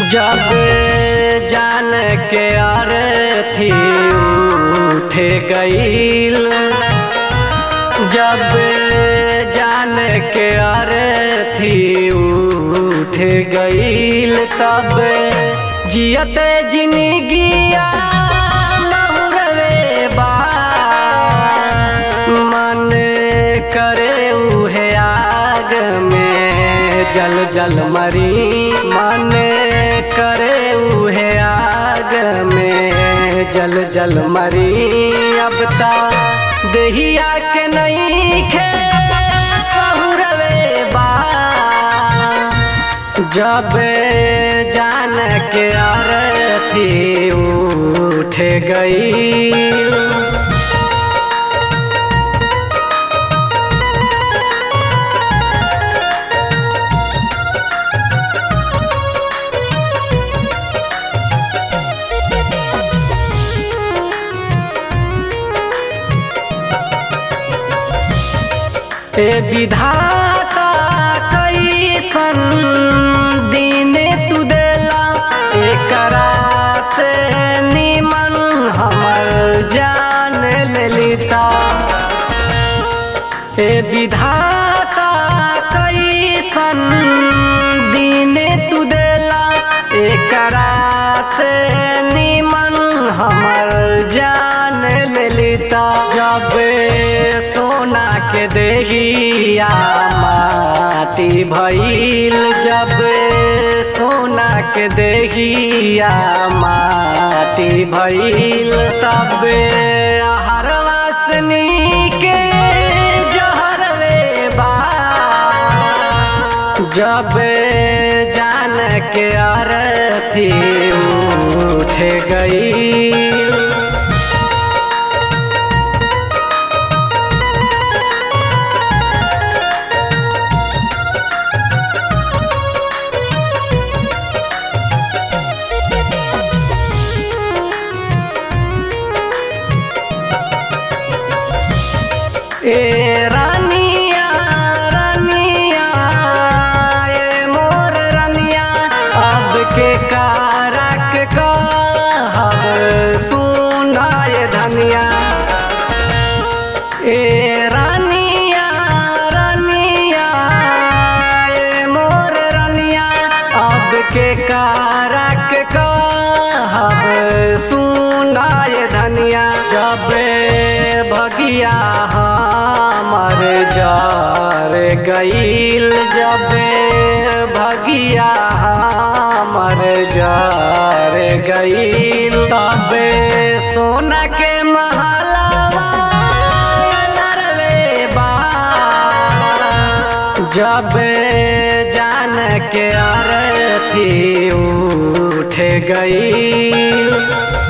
जब जान के अरथी उठ गईल जब जान के अरथी उठ गईल तब जियते जिंदगिया नहुरवे बा मन करे उहे आग में जल जल मरी मन करे उहे आग में जल जल मरी अब ता देहिया के नहीं खे सहुरवे बा जब जान के आरती उठ गई ए विधाता कैसन दिन तू देला एकरा से निमन हमर जान लेलिता ए विधाता कैसन दिन तू देला एकरा से निमन हमर जान लेलिता जब सोना के देहिया माटी भइल जब सोना के देहिया माटी भइल तब हर वासनी के जहरवे बा जब जान के अरथी उठ गई ए रानिया रानिया ए मोर रानिया अब के कारक कहब सुनाए धनिया ए रानिया रानिया ए मोर रानिया अब के कारक कहब सुनाए धनिया जब भगिया हमर जार गईल जब भगिया हमर जार गईल तब सोना के महलवा नरवे बा जब जान के अरथी उठ गई